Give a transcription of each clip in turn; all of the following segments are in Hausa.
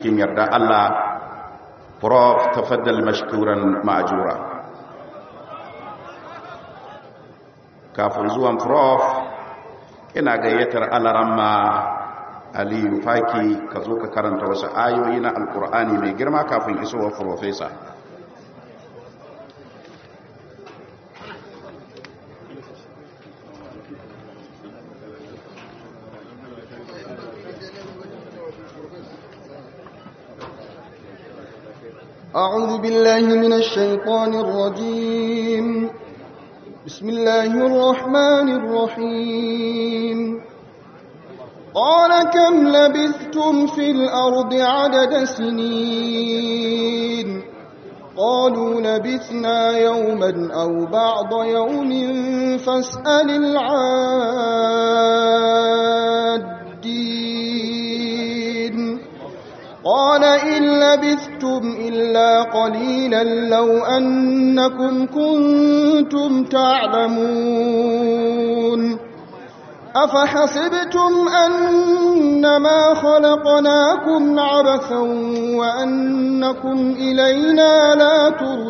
kin yarda Allah prof tafaddal mashkuran ma'jura kafin zuwan prof ina gayyatar alaramma aliyu faki ka zo ka karanta wasu ayoyi na alkur'ani mai girma kafin isowar profesa أعوذ بالله من الشيطان الرجيم بسم الله الرحمن الرحيم قال كم لبثتم في الأرض عدد سنين قالوا لبثنا يوما أو بعض يوم فاسأل العادين قال إن لبثتم إلا قليلا لو أنكم كنتم تعلمون أفحسبتم أنما خلقناكم عبثا وأنكم إلينا لا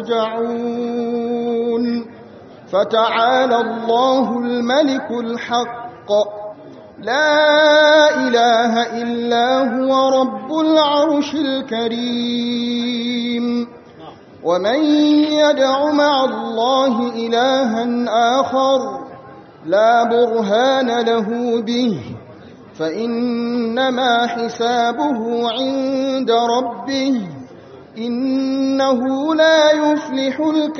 ترجعون فتعالى الله الملك الحق لا إله إلا هو رب العرش الكريم ومن يدع مع الله إلها آخر لا برهان له به فإنما حسابه عند ربه إنه لا يفلح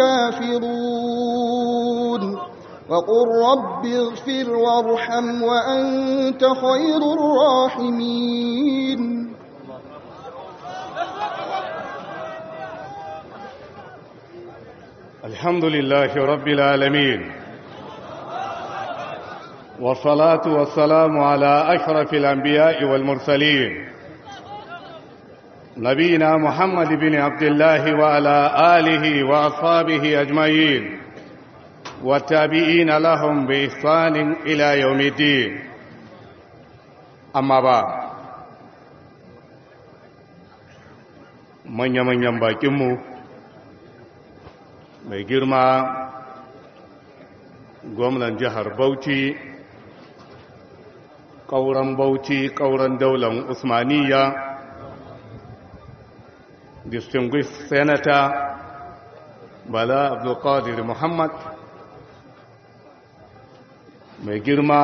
الكافرون وقل رب اغفر وارحم وأنت خير الراحمين الحمد لله رب العالمين والصلاة والسلام على أشرف الأنبياء والمرسلين نبينا محمد بن عبد الله وعلى آله وأصحابه أجمعين والتابعين لهم بإحسان إلى يوم الدين أما بعد manya-manyan bakinmu mai girma gwamnan jihar bauchi ƙauren bauchi ƙauren daular usmaniya distinguished senator bala abdulkadir muhammad mai girma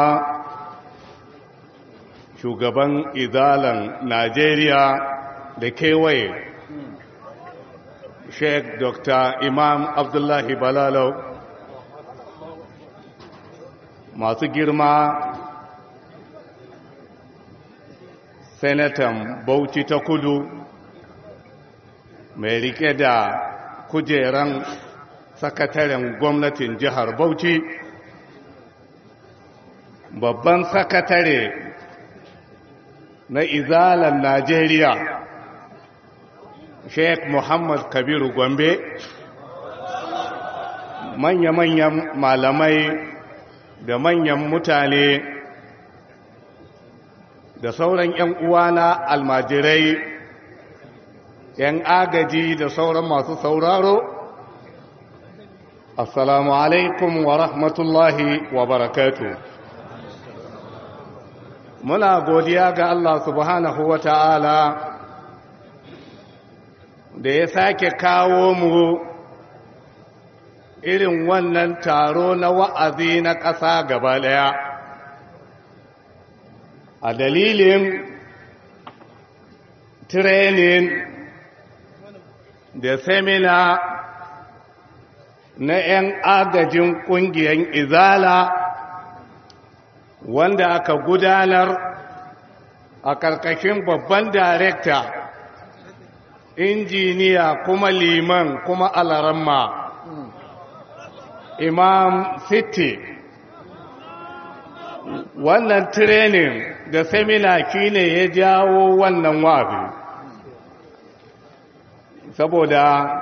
shugaban izalan najeriya da kewaye sheikh dr imam abdullahi balalau masu girma senatan bauchi ta kudu mai rike da kujeran sakataren gwamnatin jihar bauchi babban sakatare na izalan najeriya sheikh muhammad kabiru gombe manya-manyan malamai da manyan mutane da sauran 'yan uwana almajirai 'yan agaji da sauran masu sauraro assalamu alaikum wa rahmatullahi wa barakatu muna godiya ga Allah subhanahu wa ta'ala da ya sake kawo mu irin wannan taro na wa'azi na ƙasa gaba ɗaya a dalilin training da semina na 'yan agajin ƙungiyar izala wanda aka gudanar a ƙarƙashin babban darekta injiniya kuma liman kuma alaramma imam city wannan training da semina shine ya jawo wannan wabi saboda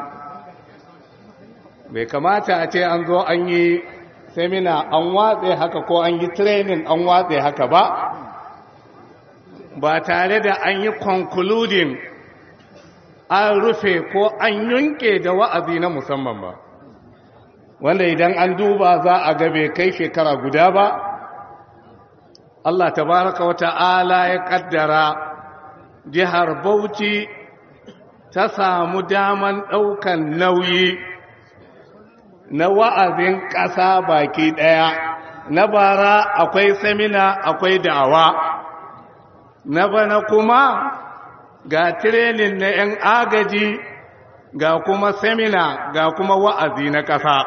bai kamata a ce an zo an yi semina an watse haka ko an yi training an watse haka ba ba tare da an yi concluding an rufe ko an yunke da wa'azi na musamman ba wanda idan an duba za a gabe kai shekara guda ba Allah tabaraka wa ta'ala ya kaddara jihar Bauchi ta samu daman ɗaukan nauyi na wa'azin ƙasa baki ɗaya na bara akwai samina akwai da'awa na bana kuma ga tirenin na ‘yan agaji ga kuma semina ga kuma wa'azi na ƙasa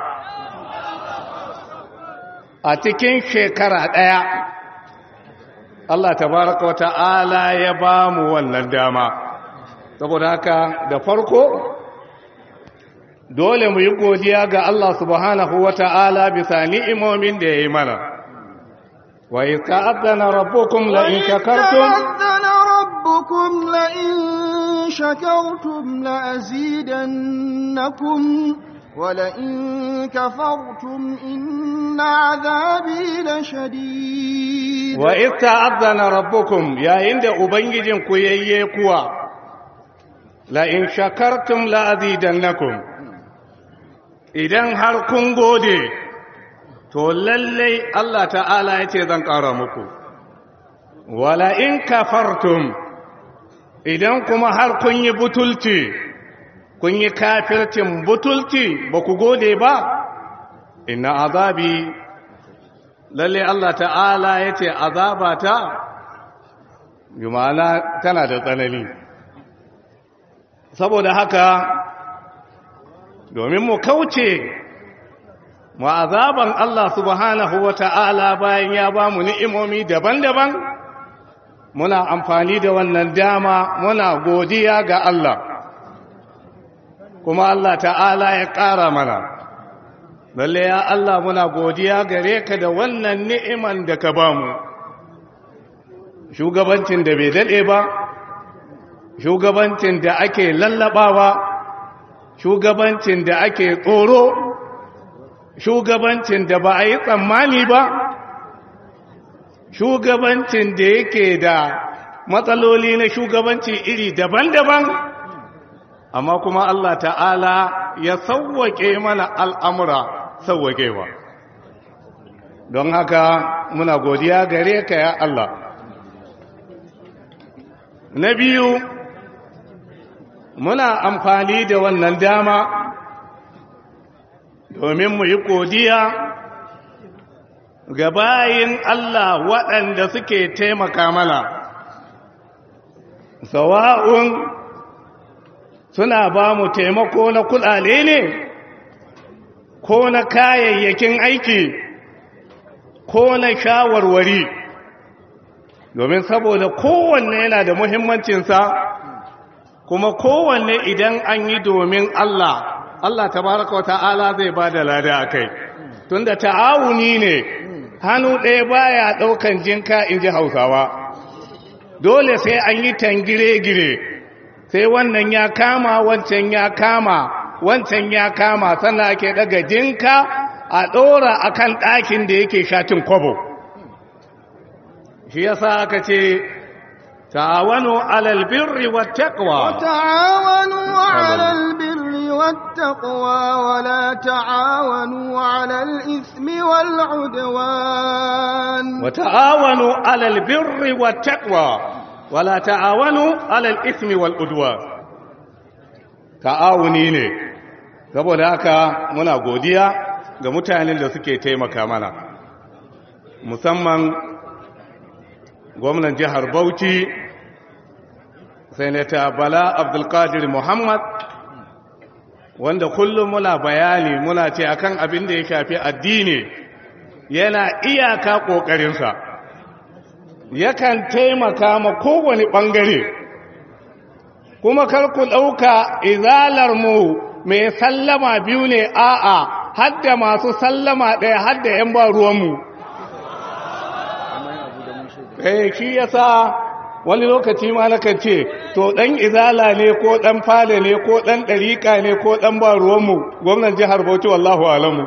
a cikin shekara ɗaya Allah tabaraka wa ta'ala ya ba mu wannan dama saboda haka da farko dole mu yi godiya ga Allah subhanahu wa ta'ala bisa ni'imomin da ya yi mana wa iska azana rabbukum la in shakartum ربكم لئن شكرتم لأزيدنكم ولئن كفرتم إن عذابي لشديد وإذ تأذن ربكم يا عند أبنجين كيي كوا لئن شكرتم لأزيدنكم idan har kun gode to lallai Allah ta'ala ya ce zan ƙara muku wala in kafartum idan kuma har kun yi butulci kun yi kafircin butulci ba ku gode ba inna azabi lalle Allah ta'ala ya ce azabata jumala tana da tsanani saboda haka domin mu kauce mu azaban Allah subhanahu wa ta'ala bayan ya ba mu ni'imomi daban-daban muna amfani da wannan dama muna godiya ga Allah kuma Allah ta'ala ya ƙara mana lalle ya Allah muna godiya gare ka da wannan ni'iman da ka bamu shugabancin da bai daɗe ba shugabancin da ake lallabawa shugabancin da ake tsoro shugabancin da ba a yi tsammani ba shugabancin da yake da matsaloli na shugabanci iri daban-daban amma kuma Allah ta'ala ya sauwake mana al'amura sauwakewa don haka muna godiya gare ka ya Allah na biyu muna amfani da wannan dama domin mu yi godiya ga bayin Allah waɗanda suke taimaka mana sawa'un suna ba mu taimako na kudade ne ko na kayayyakin aiki ko na shawarwari domin saboda kowanne yana da muhimmancinsa kuma kowanne idan an yi domin Allah Allah tabaraka wa ta'ala zai ba da lada a kai tunda ta'awuni ne hannu ɗaya baya ɗaukan jinka in ji hausawa dole sai an yi tangire-gire sai wannan ya kama wancan ya kama wancan ya kama sannan ake daga jinka a ɗora a kan ɗakin da yake shatin kwabo shi yasa aka ce ta'awanu alal birri wa taqwa ta'awanu alal birri wa taqwa wa la ta'awanu alal ismi wal udwan wa ta'awanu alal birri wa taqwa wa la ta'awanu alal ismi wal udwan ta'awuni ne saboda haka muna godiya ga mutanen da suke taimaka mana musamman gwamnan jihar Bauchi Sanata Bala Abdulkadir Muhammad wanda kullum muna bayani muna ce akan abin da ya shafi addini yana iyaka ƙoƙarinsa yakan taimaka ma kowane ɓangare kuma karku ɗauka izalarmu mai sallama biyu ne a'a hadda masu sallama ɗaya hadda ‘yan ba ruwanmu eh shi yasa wani lokaci ma nakan ce to dan izala ne ko dan fale ne ko dan dariƙa ne ko dan ba ruwanmu gwamnan jihar Bauchi wallahu alamu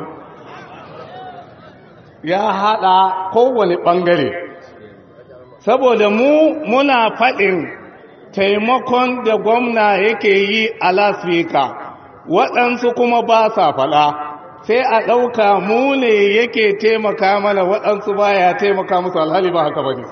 ya hada kowane bangare saboda mu muna fadin taimakon da gwamna yake yi a lasfika waɗansu kuma ba sa faɗa sai a ɗauka mu ne yake taimaka mana waɗansu ba ya taimaka musu alhali ba haka ba ne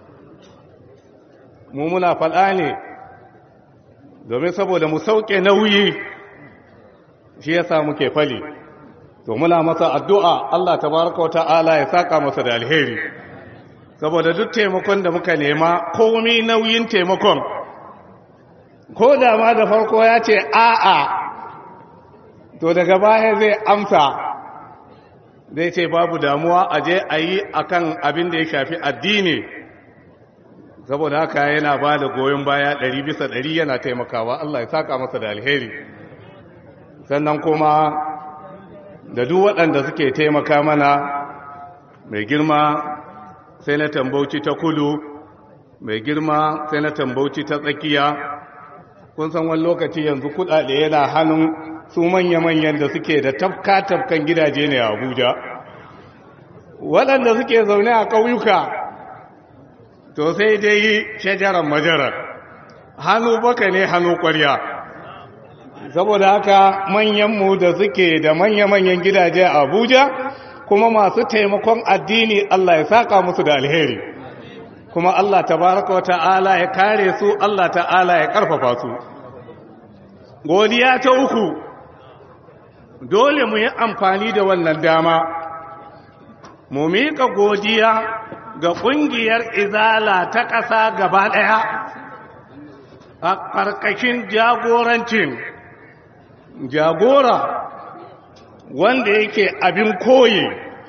mu muna faɗa ne domin saboda mu sauke nauyi shi yasa muke fali to muna masa addu'a Allah tabaraka wa ta'ala ya saka masa da alheri saboda duk taimakon da muka nema komai nauyin taimakon ko da ma da farko ya ce a'a to daga baya zai amsa zai ce babu damuwa a je a yi a kan abin da ya shafi addini saboda haka yana ba da goyon baya ɗari bisa ɗari yana taimakawa Allah ya saka masa da alheri sannan kuma da duk waɗanda suke taimaka mana mai girma sai na tambauci ta kudu mai girma sai na tambauci ta tsakiya kun san wani lokaci yanzu kudade yana hannun su manya-manyan da suke da tafka-tafkan gidaje ne a abuja waɗanda suke zaune a ƙauyuka to sai dai shajarar majarar hannu baka ne hannu ƙwarya saboda haka manyanmu da suke da manya-manyan gidaje a abuja kuma masu taimakon addini Allah ya saka musu da alheri kuma Allah tabaraka wa ta'ala ya kare su Allah ta'ala ya karfafa su godiya ta uku dole mu yi amfani da wannan dama mu miƙa godiya ga ƙungiyar izala ta ƙasa gaba ɗaya a ƙarƙashin jagorancin jagora wanda yake abin koyi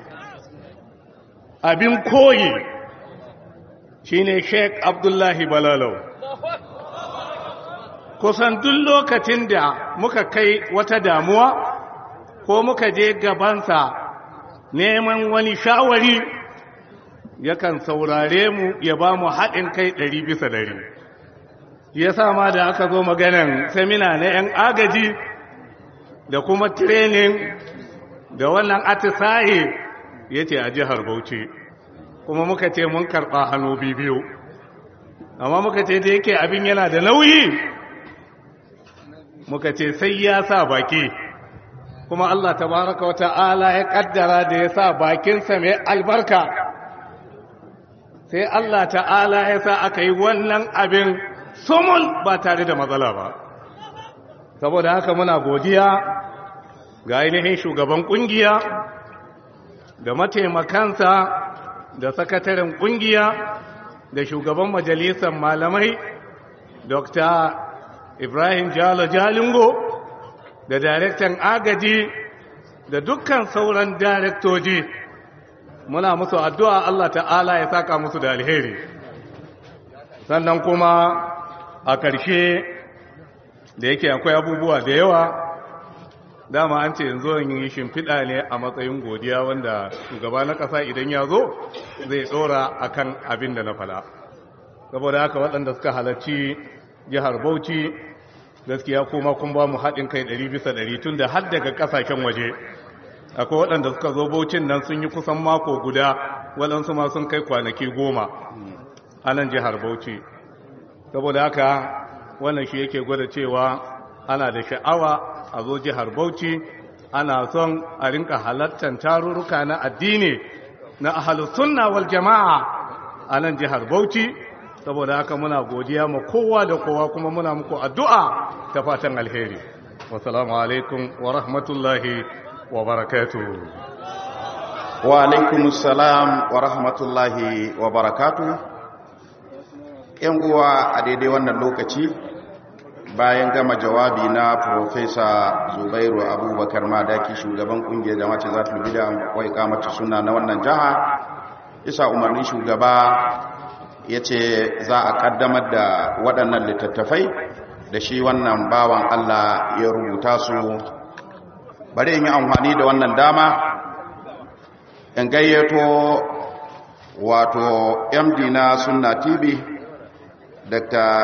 abin koyi shine Sheikh Abdullahi Balalau kusan duk lokacin da muka kai wata damuwa ko muka je gabansa neman wani shawari yakan saurare mu ya ba mu haɗin kai ɗari bisa ɗari ya ma da aka zo maganan semina na 'yan agaji da kuma training da wannan atisaye ya ce a jihar Bauchi kuma muka ce mun karɓa hannu biyu amma muka ce da yake abin yana da nauyi muka ce sai ya sa baki kuma Allah tabaraka wa ta'ala ya kaddara da ya sa bakinsa mai albarka sai Allah ta'ala ya sa aka yi wannan abin sumul ba tare da matsala ba saboda haka muna godiya ga ainihin shugaban kungiya da mataimakansa da sakataren kungiya da shugaban majalisar malamai dr ibrahim jalo jalingo da daraktan agaji da dukkan sauran daraktoji muna musu addu'a Allah ta'ala ya saka musu da alheri sannan kuma a ƙarshe da yake akwai abubuwa da yawa dama an ce yanzu yin shimfiɗa ne a matsayin godiya wanda shugaba na ƙasa idan ya zo zai tsora a kan abin da na fada saboda haka waɗanda suka halarci jihar bauchi gaskiya kuma kun ba mu haɗin kai ɗari bisa ɗari tun da har daga ƙasashen waje akwai waɗanda suka zo baucin nan sun yi kusan mako guda waɗansu ma sun kai kwanaki goma a nan jihar bauchi saboda haka wannan shi yake gwada cewa ana da sha'awa a zo jihar Bauchi ana son a rinka halattar tarurruka na addini na ahalus sunna wal jama'a a nan jihar Bauchi saboda haka muna godiya ma kowa da kowa kuma muna muku addu'a ta fatan alheri wassalamu alaikum wa rahmatullahi wa barakatuh wa alaikumus salam wa rahmatullahi wa barakatuh yan uwa a daidai wannan lokaci bayan gama jawabi na Profesa Zubairu Abubakar Madaki shugaban kungiyar jama'at zatul bid'a wa iqamati sunna na wannan jaha isa umarnin shugaba yace za a kaddamar da waɗannan littattafai da shi wannan bawan Allah ya rubuta su bari in yi amfani da wannan dama in gayyato wato MD na Sunna TV Dr.